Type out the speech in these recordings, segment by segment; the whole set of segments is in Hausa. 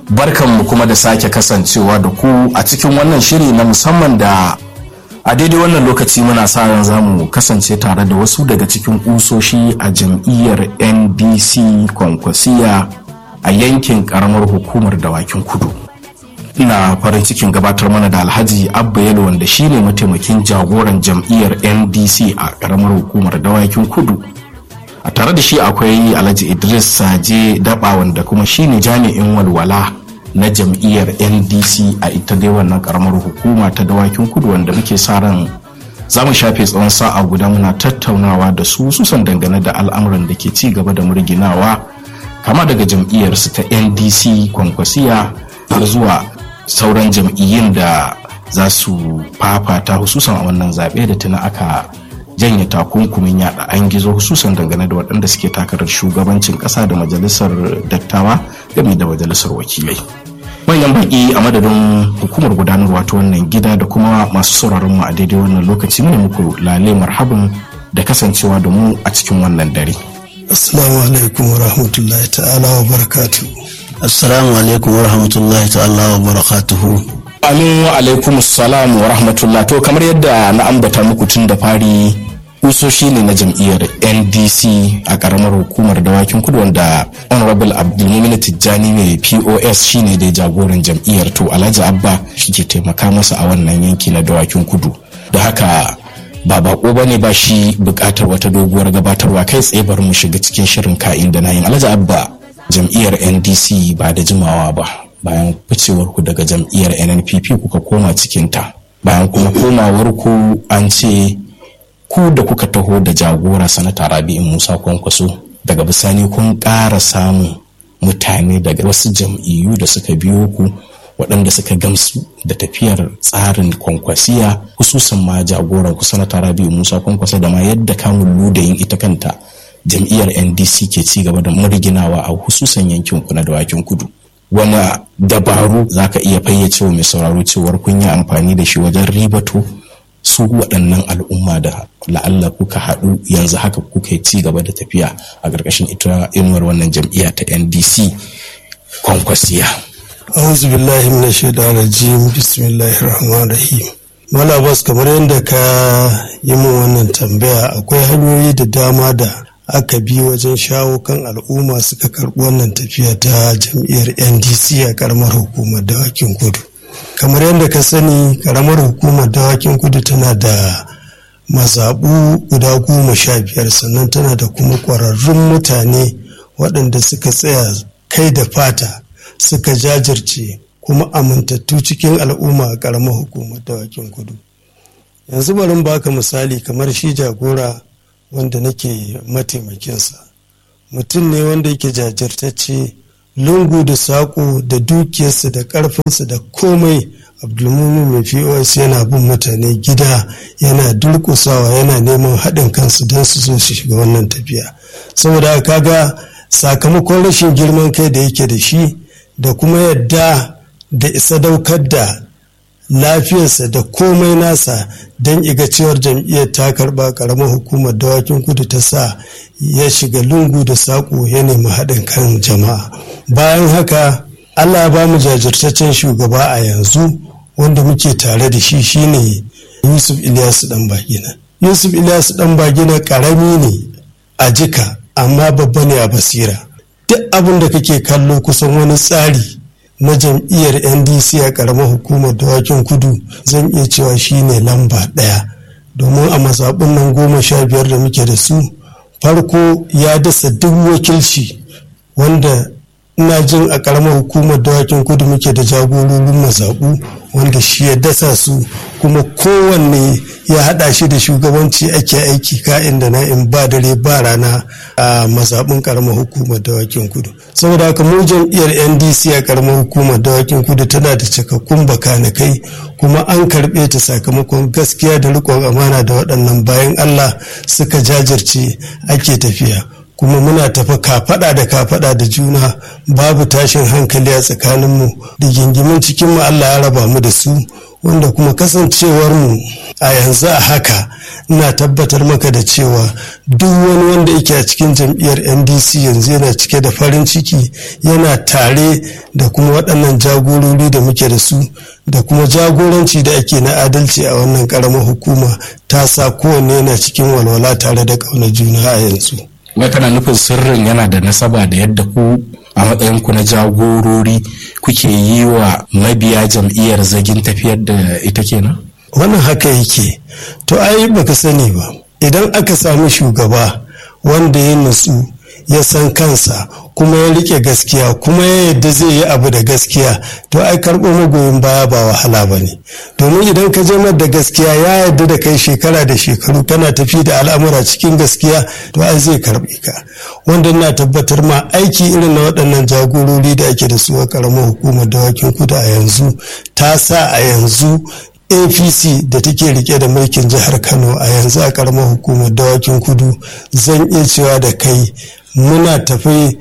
barkanmu kuma da sake kasancewa da ku a cikin wannan shiri na musamman da a daidai wannan lokaci muna sa ran za mu kasance tare da wasu daga cikin kusoshi a jam'iyyar ndc kwankwasiya a yankin karamar hukumar dawakin kudu ina farin cikin gabatar mana da alhaji abba yalo wanda shine mataimakin jagoran jam'iyyar ndc a karamar hukumar dawakin kudu a tare da shi akwai alhaji idris saje daba wanda kuma shine jami'in walwala na jam'iyyar ndc a ita dai wannan karamar hukuma ta dawakin kudu wanda muke sa ran za mu shafe tsawon sa'a guda muna tattaunawa da su susan dangane da al'amuran da ke ci gaba da murginawa kama daga jam'iyyarsu ta ndc kwankwasiya har zuwa sauran jam'iyyun da za su fafata hususan a wannan zaɓe da tuna aka janye takunkumin yada an gizo hususan dangane da waɗanda suke takarar shugabancin ƙasa da majalisar dattawa game da majalisar wakilai manyan baƙi a madadin hukumar gudanarwa ta wannan gida da kuma masu sauraron mu a daidai wannan lokaci ne muku lale marhaban da kasancewa da mu a cikin wannan dare assalamu alaikum wa rahmatullahi ta'ala wa barakatu assalamu alaikum wa rahmatullahi ta'ala wa barakatuhu amin wa alaikum salam wa rahmatullah to kamar yadda na ambata muku tun da fari kusoshi ne na jam'iyyar ndc a karamar hukumar dawakin kudu wanda honorable abdulmumin tijjani mai pos shine da jagoran jam'iyyar to alhaji abba shi ke taimaka masa a wannan yanki na dawakin kudu da haka ba bako ba ne ba shi bukatar wata doguwar gabatarwa kai tsaye bari mu shiga cikin shirin ka'in da nayin alhaji abba jam'iyyar ndc ba da jimawa ba bayan ficewar ku daga jam'iyyar nnpp kuka koma cikinta bayan kuma komawar ku an ce ku da kuka taho da jagora sanata rabi'in musa kwankwaso daga bisani kun ƙara samun mutane daga wasu jam'iyyu da suka biyo ku waɗanda suka gamsu da tafiyar tsarin kwankwasiya hususan ma jagoran ku sanata rabi'in musa kwankwaso da ma yadda kamun ludayin ita kanta jam'iyyar ndc ke ci gaba da murginawa a hususan yankin ku na dawakin kudu wani dabaru za ka iya fayyace wa mai sauraro cewar kun yi amfani da shi wajen ribato su waɗannan al'umma da la'alla kuka haɗu yanzu haka kuka yi ci gaba da tafiya a ƙarƙashin ita inuwar wannan jam'iyya ta ndc kwankwasiya auzu billahi min shaitan rajim bismillahir rahmanir rahim mala bas kamar yadda ka yi min wannan tambaya akwai hanyoyi da dama da aka bi wajen shawo kan al'umma suka karɓi wannan tafiya ta jam'iyyar ndc a karamar hukumar dawakin kudu kamar yadda ka sani karamar hukumar dawakin kudu tana da mazaɓu guda goma sha biyar sannan tana da kuma ƙwararrun mutane waɗanda suka tsaya kai da fata suka jajirce kuma amintattu cikin al'umma a karamar hukumar dawakin kudu yanzu bari baka misali kamar shi jagora wanda nake mataimakinsa mutum ne wanda yake jajirtacce lungu da saƙo da dukiyarsa da ƙarfinsa da komai abdulmumin mai pos yana bin mutane gida yana durƙusawa yana neman haɗin kansu don su zo su shiga wannan tafiya saboda kaga sakamakon rashin girman kai da yake da shi da kuma yadda da isa daukar da lafiyarsa da komai nasa don iga cewar jam'iyyar ta karba karamar hukumar dawakin kudu ta sa ya shiga lungu da saƙo ya nemi haɗin kan jama'a bayan haka allah ya ba mu jajirtaccen shugaba a yanzu wanda muke tare da shi shine yusuf ilyasu dan bagina yusuf ilyasu dan bagina karami ne a jika amma babba ne a basira duk abin da kake kallo kusan wani tsari na jam'iyyar ndc a karamar hukumar dawakin kudu zan iya cewa shine lamba ɗaya domin a mazaɓin nan goma sha biyar da muke da su farko ya dasa duk wakilci wanda ina jin a karamar hukumar dawakin kudu muke da jagororin mazaɓu wanda shi ya dasa su kuma kowanne ya haɗa shi da shugabanci ake aiki ka'in da na'in ba dare ba rana a mazaɓin karamar hukumar dawakin kudu saboda haka mu jam'iyyar ndc a karamar hukumar dawakin kudu tana da cikakkun bakanikai kuma an karɓe ta sakamakon gaskiya da riƙon amana da waɗannan bayan allah suka jajirce ake tafiya kuma muna tafi kafaɗa da kafaɗa da juna babu tashin hankali a tsakaninmu da gingimin cikinmu Allah ya raba mu da su wanda kuma kasancewarmu a yanzu a haka ina tabbatar maka da cewa duk wani wanda yake a cikin jam'iyyar ndc yanzu yana cike da farin ciki yana tare da kuma waɗannan jagorori da muke da su da kuma jagoranci da ake na adalci a wannan ƙaramar hukuma ta sa kowanne yana cikin walwala tare da ƙaunar juna a yanzu wai kana nufin sirrin yana da nasaba da yadda ku a matsayinku na jagorori kuke yi wa mabiya jam'iyyar zagin tafiyar da ita kenan wannan haka yake to ai baka sani ba idan aka sami shugaba wanda ya nutsu ya san kansa kuma ya rike gaskiya kuma ya yadda zai yi abu da gaskiya to ai karɓo magoyin baya ba wahala ba ne domin idan ka je da gaskiya ya yadda da kai shekara da shekaru kana tafi da al'amura cikin gaskiya to ai zai karɓe ka wanda na tabbatar ma aiki irin na waɗannan jagorori da ake da su a ƙaramar hukumar dawakin kudu a yanzu ta sa a yanzu apc da take rike da mulkin jihar kano a yanzu a karamar hukumar dawakin kudu zan iya cewa da kai muna tafi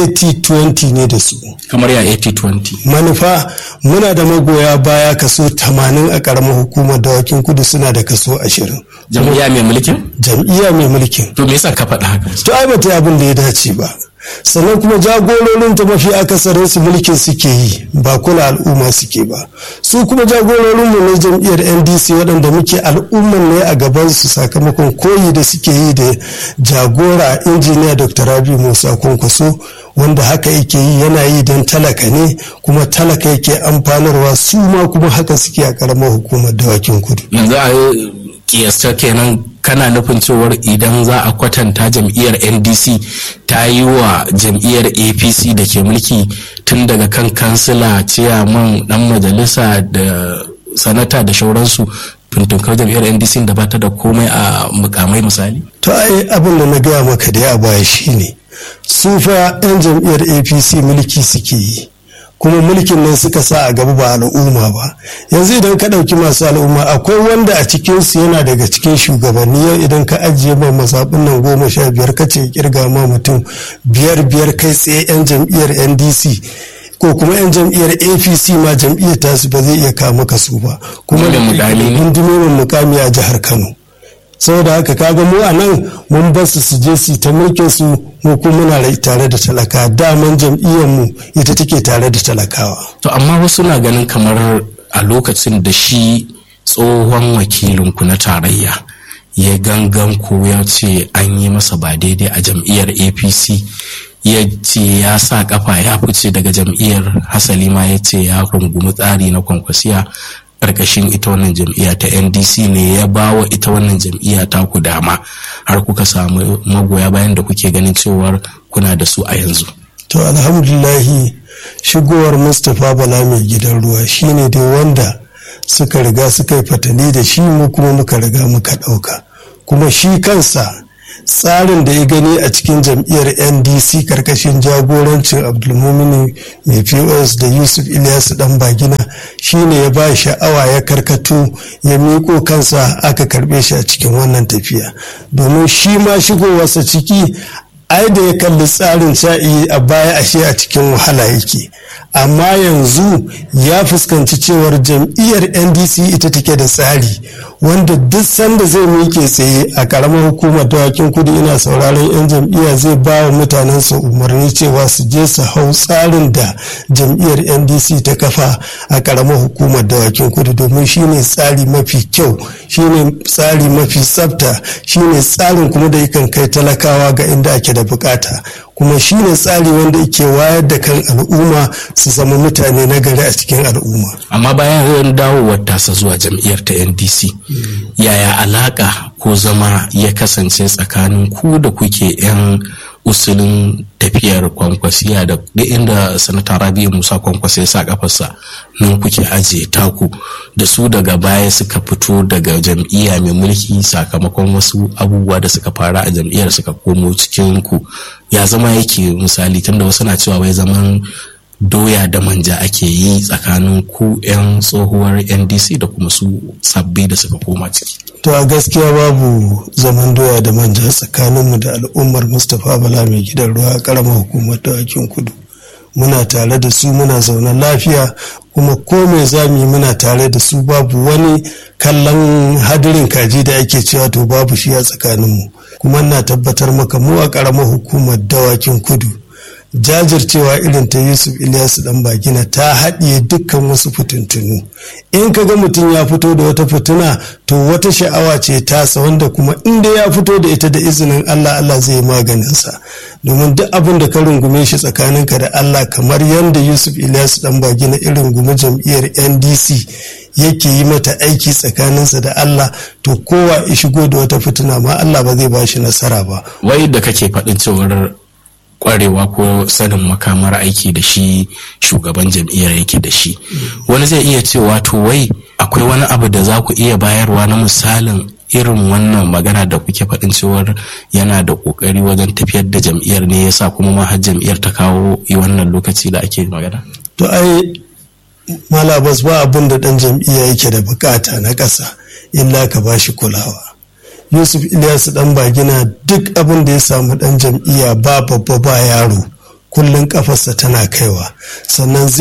80-20 ne da su kamar ya 80-20 manufa muna da magoya baya kaso 80 a karamar hukumar dawakin kudu suna da kaso 20 jam'iyya mai mulkin jam'iyya mai mulkin to me yasa ka faɗa haka to ai bata yi abin da ya dace ba sannan kuma jagororin ta mafi akasarin su mulkin suke yi ba kula al'umma suke ba su kuma jagororin mu na jam'iyyar ndc waɗanda muke al'umman ne a gaban su sakamakon koyi da suke yi da jagora injiniya dr rabi musa kwankwaso wanda haka yake yi yana yi don talaka ne kuma talaka yake amfanarwa su ma kuma haka suke a karamar hukumar dawakin kudu yanzu a kiyasta kenan kana nufin cewar idan za a kwatanta jam'iyyar ndc ta yi wa jam'iyyar apc da ke mulki tun daga kan kansila ciyaman dan majalisa da sanata da shauransu tuntunkar jam'iyyar ndc da ba ta da komai a mukamai misali to ai abin da na gaya maka da ya baya shine su fa 'yan jam'iyyar apc mulki suke yi kuma mulkin nan suka sa a gaba ba al'umma ba yanzu idan ka ɗauki masu al'umma akwai wanda a cikinsu yana daga cikin shugabanni yau idan ka ajiye ma mazaɓin nan goma sha biyar ka ce kirga ma mutum biyar biyar kai tsaye 'yan jam'iyyar ndc ko kuma 'yan jam'iyyar apc ma jam'iyyar tasu ba zai iya kawo maka su ba kuma da gundumomin mukami a jihar kano saboda haka kaga mu a nan mun bar su su je su ta mulkin su mu kuma muna rai tare da talaka daman jam'iyyar mu ita take tare da talakawa to amma wasu na ganin kamar a lokacin da shi tsohon wakilinku na tarayya ya gangan ko ya ce an yi masa ba daidai a jam'iyyar apc ya ce ya sa kafa ya fice daga jam'iyyar hasali ma ya ce ya rungumi tsari na kwankwasiya karkashin ita wannan jam'iyya ta ndc ne ya ba wa ita wannan jam'iyya ta ku dama har kuka samu magoya bayan da kuke ganin cewar kuna da su a yanzu to alhamdulahi shigowar mustapha bala mai gidan ruwa shine dai wanda suka riga suka yi fatali da shi mu kuma muka riga muka ɗauka kuma shi kansa tsarin da ya gani a cikin jam'iyyar ndc karkashin jagorancin abdulmumini mai pos da yusuf ilyasu dan bagina shine ya ba sha'awa ya karkato ya miko kansa aka karbe shi a cikin wannan tafiya domin shi ma shigowarsa ciki ai da ya kalli tsarin sha'i a baya ashe a cikin wahala yake amma yanzu ya fuskanci cewar jam'iyyar ndc ita take da tsari wanda duk sanda zai miƙe tsaye a ƙaramar hukumar dawakin kudu ina sauraron 'yan jam'iyya zai ba wa mutanensa umarni cewa su je su hau tsarin da jam'iyyar ndc ta kafa a ƙaramar hukumar dawakin kudu domin shine tsari mafi kyau shine tsari mafi tsafta shine tsarin kuma da yakan kai talakawa ga inda ake da bukata kuma shine tsari wanda yake wayar da kan al'umma su zama mutane na gari a cikin al'umma amma bayan dawowar tasa zuwa jam'iyyar ta ndc yaya alaka ko zama ya kasance tsakanin ku da kuke 'yan usulin tafiyar kwankwasiya da duk inda sanata rabi'u musa kwankwasa ya sa kafarsa nan kuke ajiye taku da su daga baya suka fito daga jam'iyya mai mulki sakamakon wasu abubuwa da suka fara a jam'iyyar suka komo cikin ku ya zama yake misali tunda wasu na cewa wai zaman doya da manja ake yi tsakanin ku 'yan tsohuwar ndc da kuma su sabbi da suka koma ciki to a gaskiya babu zaman doya da manja tsakaninmu da al'ummar mustapha bala mai gidan ruwa karamar hukumar dawakin kudu muna tare da su muna zaune lafiya kuma ko mai zami muna tare da su babu wani kallon hadirin kaji da ake cewa to babu shi a tsakaninmu kuma na tabbatar maka mu a karamar hukumar dawakin kudu jajircewa irin ta yusuf ilyasu dan bagina ta haɗiye dukkan wasu fitintunu in ka ga mutum ya fito da wata fituna to wata sha'awa ce tasa wanda kuma inda ya fito da ita da izinin allah allah zai maganinsa domin duk abin da ka rungume shi tsakaninka da allah kamar yadda yusuf ilyasu dan bagina irin rungume jam'iyyar ndc yake yi mata aiki tsakaninsa da Allah to kowa ya shigo da wata fituna ma Allah ba zai ba shi nasara ba. Wai da kake faɗin cewar kwarewa ko sanin makamar aiki da shi shugaban jam'iyyar yake da shi wani zai iya cewa to wai akwai wani abu da za ku iya bayarwa na misalin irin wannan magana da kuke faɗin cewar yana da ƙoƙari wajen tafiyar da jam'iyyar ne yasa kuma ma har jam'iyyar ta kawo yi wannan lokaci da ake magana to ai malabas ba abin da ɗan jam'iyya yake da bukata na ƙasa illa ka ba shi kulawa yusuf ilyasu dan bagina duk abin da ya samu dan jam'iyya ba babba ba yaro kullum kafarsa tana kaiwa sannan